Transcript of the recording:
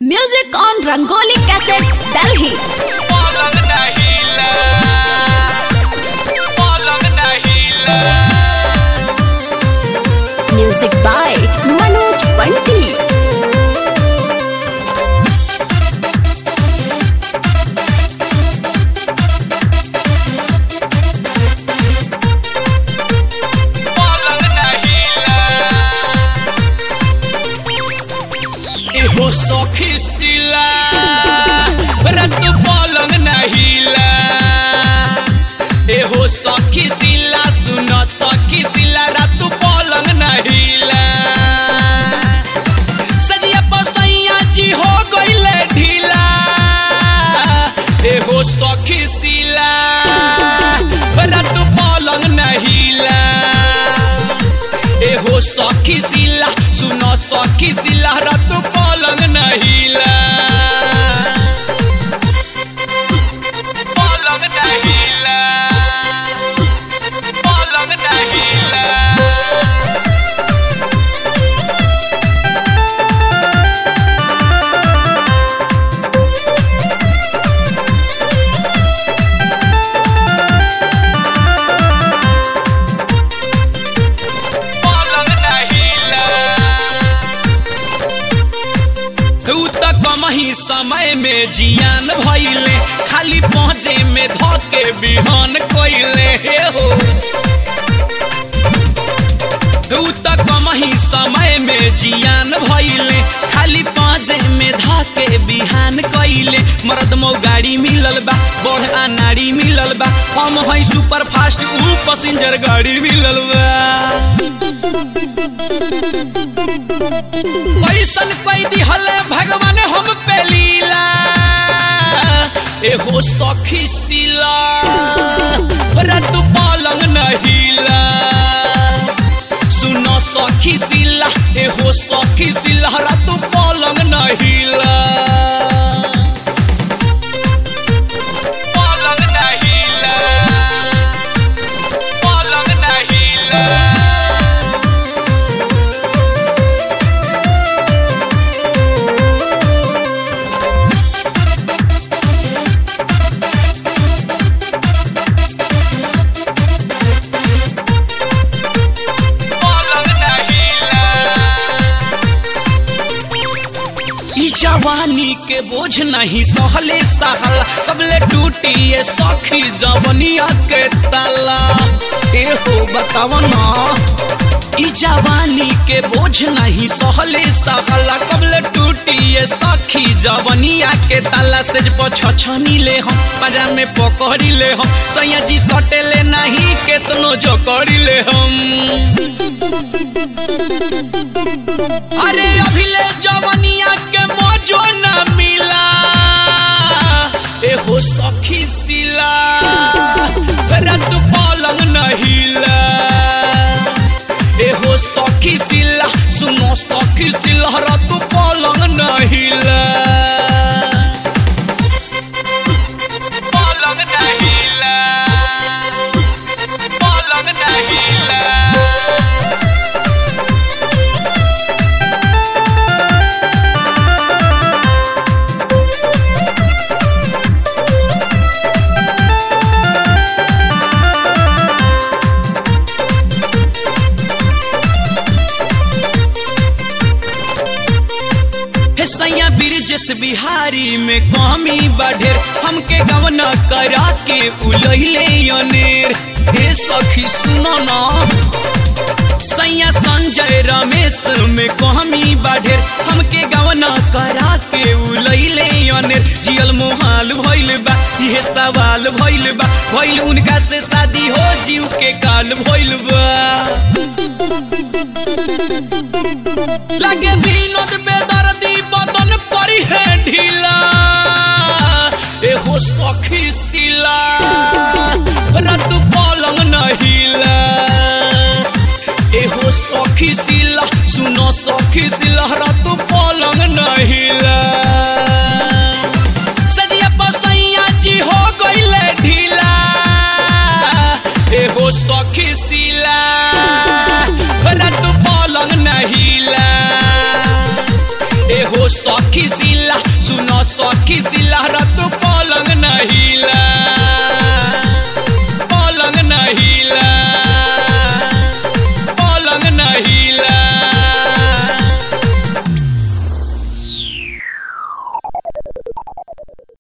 Music on Rangoli Cassettes, Delhi. पलंग नहीं ला पलंग नहीं ला Music by Manoj Bunty. पलंग नहीं ला एहो सखी सिला रत पलंग नहीं ला एहो सखी सिला सुन सखी सिला रत पलंग नहीं ला सदिया पसैया जी हो गईले ढीला एहो सखी सिला रत पलंग नहीं ला एहो सखी सिला सुनो सखी सिला रत पलंग नहिला पलंग नहिला पलंग नहिला पलंग नहिला उ त कमही समय में जियान भइले खाली पहुँचे में धके बिहान कइले हे हो उ त कमही समय में जियान भइले खाली पाँचे में धके बिहान कइले मर्द मौ गाड़ी मिलल बा बड़ अनाड़ी मिलल बा हम है सुपर फास्ट उ पैसेंजर गाड़ी मिलल बा पैसन पैदी हले भगवान हम पे लीला एहो सखी सिला रत पलंग नहिला सुनो सखी सिला एहो सखी सिला रत पलंग नहिला पलंग नहिला पलंग नहिला पलंग नहिला ई जवानी के बोझ नहीं सहले सहल कबले टूटी ये सखी जवनिया के ताला ए हो बताव ना ई जवानी के बोझ नहीं सहले सहल कबले टूटी ये सखी जवनिया के ताला से छछनी ले हम बाजार में पकड़ी ले हम सैया जी सटे ले नहीं केतनो जकड़ी ले हम अरे अभिले जवनिया के मौजो न मिला एहो सखी सिला रत पलंग नहिला एहो सखी सिला सुनो सखी सिला रत पलंग नहिला पलंग नहिला पलंग नहिला हे सैया ब्रिजेश बिहारी में कमी बढ़ेर हमके गवना करा के उलहिले अनेर हे सखी सुनो ना सैया संजय रमेश में कमी बढ़ेर हमके गवना करा के उलहिले अनेर जियल मोहाल भइल बा इहे सवाल भइल बा भइल उनका से शादी हो जीव के काल भइल बा लगे विनोद बेदर्दी बदन करी है ढीला एहो सखी सिला रत पलंग नहिला एहो सखी सिला सुनो सखी सिला रत पलंग नहिला सदिया पसैया जी हो गईले ढीला एहो सखी सिला रत पलंग नहिला एहो सखी सिला सुनो सखी सिलहरा तो पलंग नहीं